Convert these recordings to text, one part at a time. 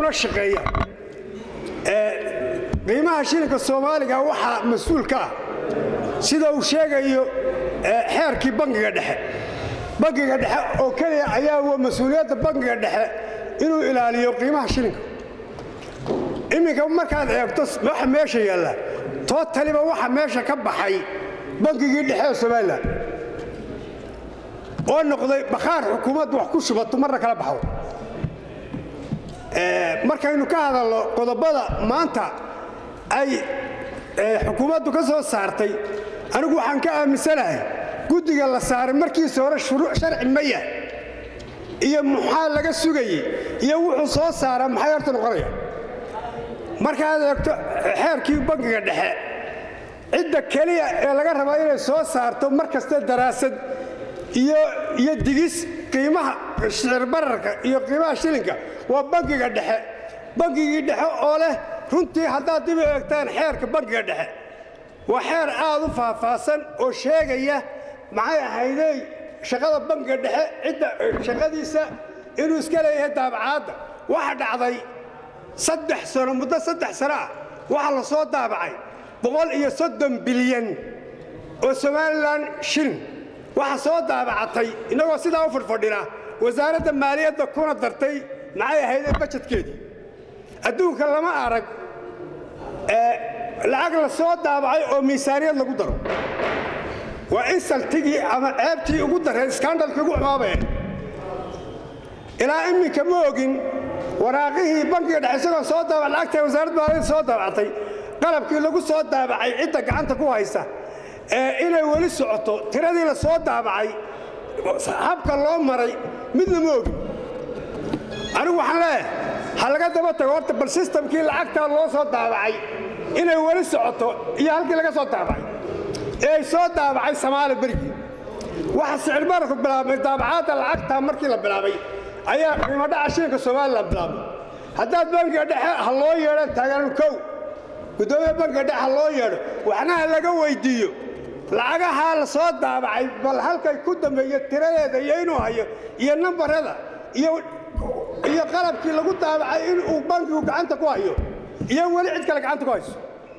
kama shaqeeyaan qiimaha shilinka soomaaliga waxaa mas-uul ka ah sida uu sheegayo xeerkii bangiga dhexe bangiga dhexe oo keliya ayaa wa mas-uuliyadda bangiga dhexe inuu ilaaliyo qiimaha shilinka iminka markaad eegto waxa meesha yaalla tootaliba waxa meesha ka baxay bangigii dhexe ee somalilan oo noqday bakhaar xukuumaddu wax ku shubato marna kala baxdo markaynu ka hadalno qodobada maanta ay xukuumaddu ka soo saartay anigu waxaan ka aaminsanahay guddiga la saaray markiisa hore shuruuc sharci maya iyo maxaa laga sugayey iyo wuxuu soo saaraa maxay horta noqonaya markaad eegto xeerkii bangiga dhexe cidda keliya ee laga rabaa inay soo saarto mar kaste daraasad iyo digis qiimaha shicir bararka iyo qiimaha shilinka waa bangiga dhexe bangigii dhexe oo leh runtii haddaad dib u eegtaan xeerka bangiga dhexe waa xeer aad u faahfaahsan oo sheegaya maxay ahaydey shaqada bangiga dhexe cidda shaqadiisa inuu iska leeyahay daabacaadda waxa dhacday saddex sano muddo saddex sano ah waxaa la soo daabacay boqol iyo soddon bilyan oo somalilan shilin waxa soo daabacatay innagoo sidaa u fadhfadhina wasaaradda maaliyadda kuna dartay maxay ahaydee bajedkeedii adduunka lama arag lacag la soo daabacay oo miisaaniyad lagu daro waa in saltigii ama ceebtii ugu darreed skandalkii ugu xumaabeen ilaa imminka ma ogin waraaqihii bankiga dhexe isagoo soo daabac lacagta wasaaradda maaliyadda soo daabactay qalabkii lagu soo daabacay cidda gacanta ku haysa ee inay weli socoto tiradii la soo daabacay habka loo maray midna ma ogin anigu waxaan leeyahay ha laga daba tago horta bal sistamkii lacagtaa loo soo daabacay inay weli socoto iyo halkii laga soo daabacay ee ay soo daabacay samaali berigii waxa sicir bararku bilaabmay daabacaadda lacagtaa markii la bilaabay ayaa qiimadhaca shilinka somalilan bilaabmay haddaad bankiga dhexe ha loo yeedho taagan kow guddoomiya bankiga dhexe ha loo yeedho waxna ha laga weyddiiyo lacagahaa la soo daabacay bal halkay ku dambeeyo tiradeeda iyo inuu hayo iyo nambarada iyo iyo qalabkii lagu daabacay in uu bankigu gacanta ku hayo iyo weli cid kale gacanta ku hayso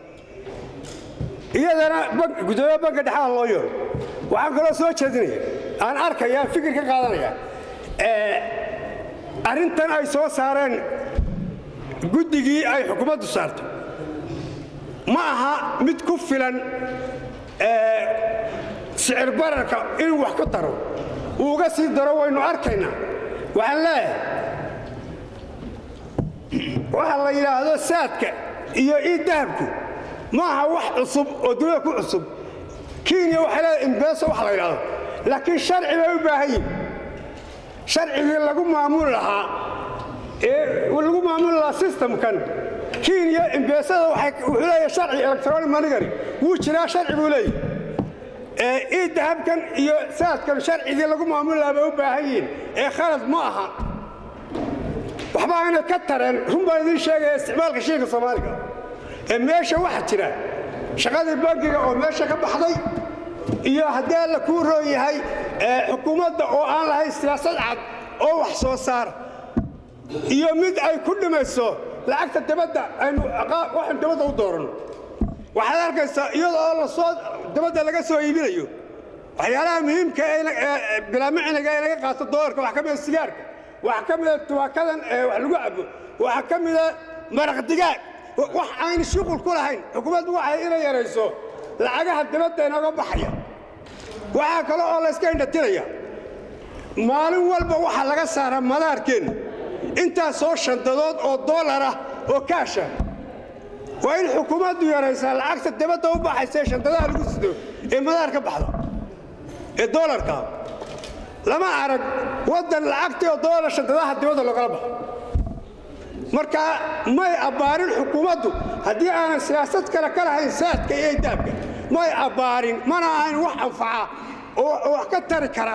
iyadana guddoomiya banka dhexe ha loo yeedho waxaan kaloo soo jeedinaya aan arkaya fikir ka qaadanaya arrintan ay soo saareen guddigii ay xukuumaddu saarto ma aha mid ku filan sicir bararka inuu wax ku daro uu uga sii daro waynu arkaynaa waxaan leeyahay waxa la yidhaahdo saadka iyo ii dahabku ma aha wax cusub oo dunida ku cusub kenya waxay leedahay imbeso wax la yidhahdo laakiin sharci bay u baahan yihin sharcigii lagu maamuli lahaa ee lagu maamuli lahaa sistamkan kenya imbeesada wuxuu leeyahay sharci electronic monigary wuu jiraa sharci buu leeyahay ii dahabkan iyo saadkan sharcigii lagu maamuli lahaa bay u baahan yihiin ee khalad ma aha waxba aynay ka tareen run baan idiin sheegaya isticmaalka shiinka soomaaliga ee meesha waxa jira shaqadii bankiga oo meesha ka baxday iyo haddii alla kuu roon yahay xukuumadda oo aan lahayn siyaasad cad oo wax soo saar iyo mid ay ku dhimayso lacagta dabadda aynu waxaynu dabadda u dooranno waxaad arkaysaa iyadoo lasoo dabadda laga soo iibinayo waxyaalaha muhiimka ee bilaamiciniga ee laga qaato doolarka waxaa ka mida sigaarka waxaa ka mida tubaakadan ee wax lagu cabo waxaa ka mida maraq digaag wax aynu shuqul ku lahayn xukuumaddu waxay inay yarayso lacagaha dabadda inooga baxaya waxaa kale oo layska indhatiraya maalin walba waxaa laga saaraa madaarkeenna intaasoo shandadood oo doolar ah oo kaasha waa in xukuumaddu yaraysaa lacagta dabadda u baxaysa ee shantadaha lagu sido ee madaar ka baxda ee doolarka lama arag waddan lacagtii oo doolar shantadaha dibadda loogala baxo marka may abbaarin xukuumaddu haddii aanan siyaasad kale ka lahayn saadka iyo daabka may abbaarin mana ahayn wax anfaca oo wax ka tari kara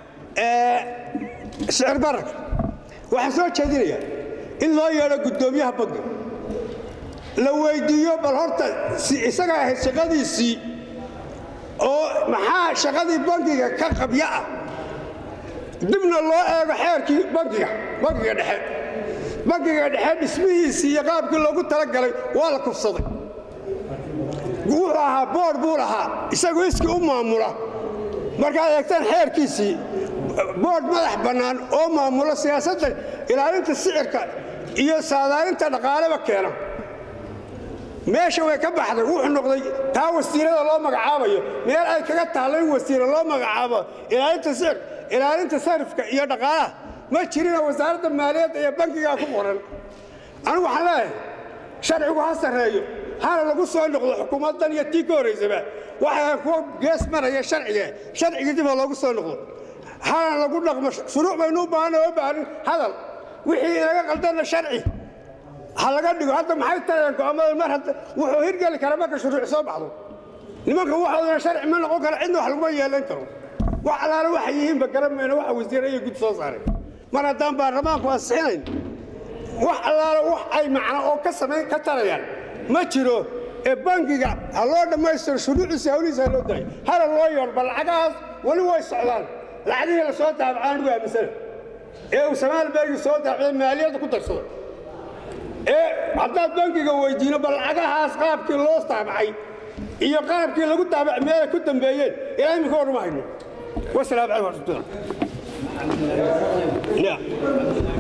sicir bararka waxaan soo jeedinaya in loo yeedho guddoomiyaha bankiga la weyddiiyo bal horta isaga ahayd shaqadiisii oo maxaa shaqadii bankiga ka qabya ah dibna loo eego xeerkii bankiga bankiga dhexe bangiga dhexe dhismihiisii iyo qaabkii loogu talagalay waa la kufsaday wuxuu ahaa boor buu lahaa isagoo iskii u maamula markaad eegtaan xeerkiisii boodh madax bannaan oo maamula siyaasadda ilaalinta sicirka iyo saadaalinta dhaqaaleba keena meesha way ka baxday wuxuu noqday taa wasiirada loo magacaabayo meel ay kaga taalla in wasiira loo magacaabo ilaalinta sicir ilaalinta sarifka iyo dhaqaalaha ma jirina wasaaradda maaliyadda iyo bankigaa ku qoran anigu waxaan leeyahay sharcigu ha sarreeyo hana lagu soo noqdo xukuumaddan iyo tii ka horraysaba waxay kuwa gees maraya sharciga sharcigii dib ha loogu soo noqdo hana lagu dhaqmo shuruuc baynu u baahanna oo baahanin hadal wixii inaga qaldanna sharci ha laga dhigo hadda maxay tarayaan go'aamada mar hadda wuxuu hirgeli kara marka shuruuc soo baxdo nimanka waxoodana sharci ma noqon kara cidna wax laguma yeelan karo wax allaale waxay yihiinba garan mayno waxa wasiire iyo gud soo saaray mar haddaan baarlamaanku ansixinayn wax allaale wax ay macno oo ka samayn ka tarayaan ma jiro ee bangiga ha loo dhammaystiro shuruuciisa hawlihiisa ha loo daayo hala loo yeedho bal lacagahaas weli way socdaan lacagihii la soo daabacaan anigu aaminsana ee uu samaalbeergi soo daabacday maaliyadda ku darsado ee haddaad bankiga weydiino bal lacagahaas qaabkii loo daabacay iyo qaabkii lagu daabacay meelay ku dambeeyeen ilaa imika warma hayno wasalaamu calaykum waraxmatullah